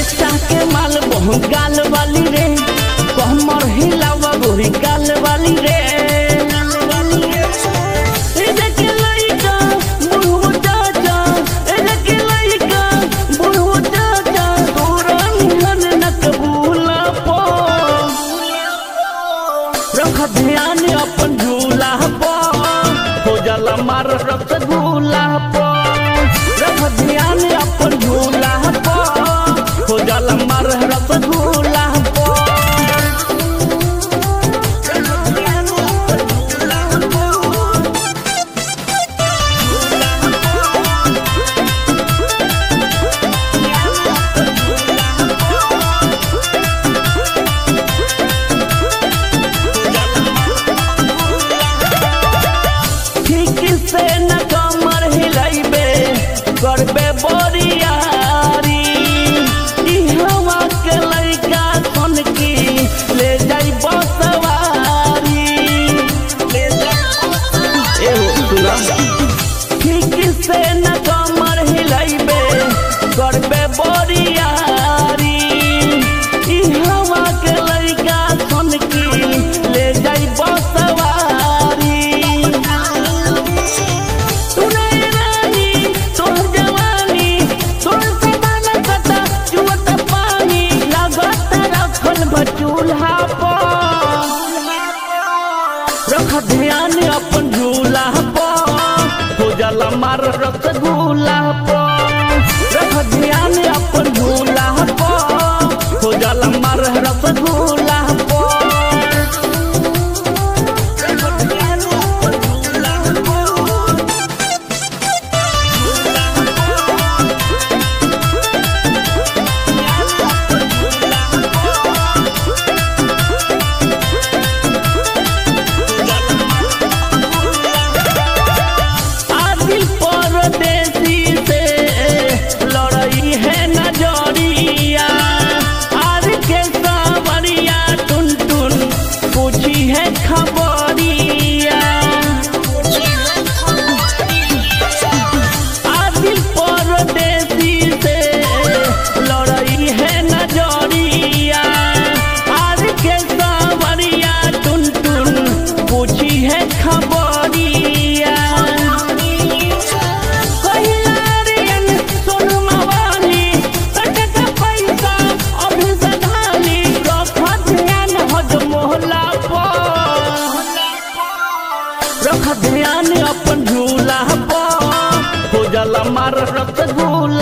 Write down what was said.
चाह के माल बहु गाल वाली रे कमर हिलावा गोरी गाल वाली रे ए देख लइका बुढ़ऊ चाचा ए देख लइका बुढ़ऊ चाचा तोरा निहन न कबूला पो रख ध्यान अपन झूला पर हो जाला मार रसगुल्ला पर रख ध्यान अपन झूला पर हो जाला मार रसगुल्ला पर रख ध्यान अपन झूला पर। ठीक से न कमर हिलाइबे करबे बोरियारी ई हवा के लइका सन की ले जाई बसवारी ले जाई एहो सुना ठीक से न कमर हिलाइबे करबे बोरियारी ई हवा के लइका सन की ले जाई बसवारी तूने रानी तोर जवानी तोर सबाना कता चुवत पानी लागत रखल बचूल्हा पर रख ध्यान अपन झूला पर हो जाला मार रसगुल्ला पर रख ध्यान अपन झूला पर हो जाला मार रसगुल्ला पर रख ध्यान अपन झूला पर आदिल परदेसी से लड़ई है नजरिया आर के सावरिया टुन टुन पूछी है खबरिया आदिल परदेसी से लड़ई है नजरिया आर के सावरिया टुन टुन पूछी है खबरिया कहियारियन सोनमा वाली कटका पैसा अभी सधानी रख ध्यान हज मोहला पर रख ध्यान अपन झूला पर हो जाला मार रसगुल्ला